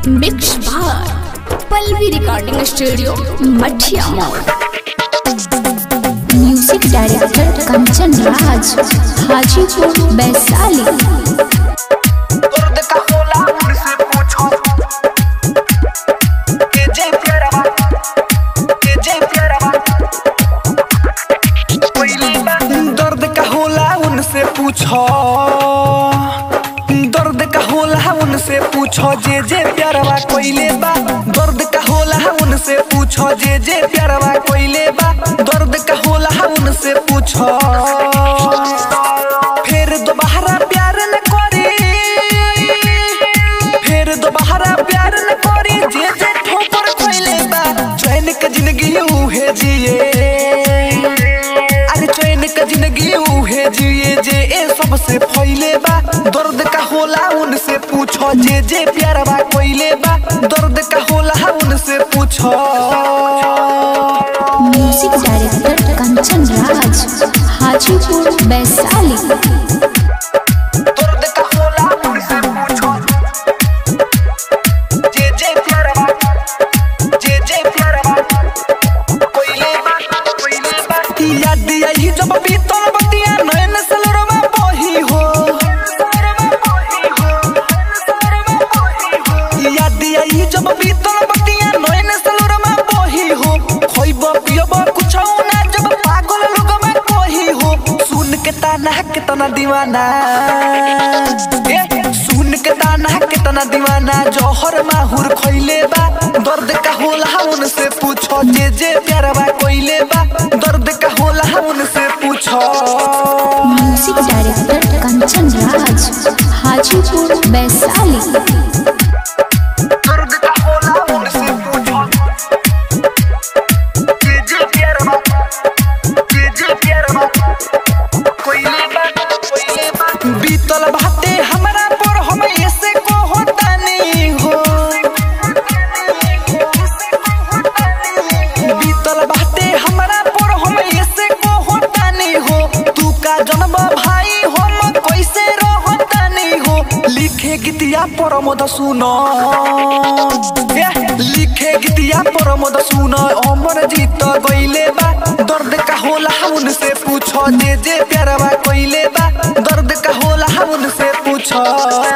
mix बार Pallavi recording studio Mathiya मोड़ music director Kanchan Raj Hajipur Vaishali दर्द का होला उनसे पूछो के जय प्यारा के जय प्यारा दर्द का होला उनसे पूछो दर्द का होला उनसे पूछो जे जे प्यारवा कोइले बा दर्द का होला उनसे पूछो जे जे प्यारवा कोइले बा दर्द का होला उनसे पूछो फिर दोबारा प्यार न करी फिर दोबारा प्यार न करी जे जे ठोकर खोइले बा चैन के जिंदगी उहे जिए अरे चैन के जिंदगी उहे जिए जे ए सबसे फैले बा दर्द का होला उनसे पूछो जे जे प्यारवा कोइले बा दर्द का होला उनसे पूछो म्यूजिक डायरेक्टर कंचन राज हाजीपुर वैशाली दर्द का होला उनसे पूछो जे जे प्यारवा जे जे प्यारवा कोइले बा कोइले बा याद आई जब बीतल बतिया नयन सलरवा बही हो याद आई जब बीतल बतिया नयन सलरवा बही हो खोइब पियब कुछ ना जब पागल लोगवा कही हो सुन के ताना के तना दीवाना ए सुन के ताना के तना दीवाना जौहर माहुर खइले बा दर्द का होला उनसे पूछो जे जे प्यारवा कोइले बा दर्द का होला उनसे पूछो म्यूजिक डायरेक्टर कंचन राज हाजीपुर वैशाली दर्द का होला उनसे पूछो जे जे प्यारवा जे जे प्यारवा कोइले बा कोइले बा बीतल बाटे हमरा पर हम ऐसे को होता नहीं हो बीतल बाटे हमरा पर हम ऐसे को होता नहीं हो तू का जन्म भाई हम कैसे रहता नहीं हो लिखे गीतिया पर मद सुनो ए, लिखे गीतिया पर मद सुनो अमर जीत गइले बा दर्द का होला उनसे पूछो जे जे प्यारवा कोइले बा दर्द का होला उनसे पूछो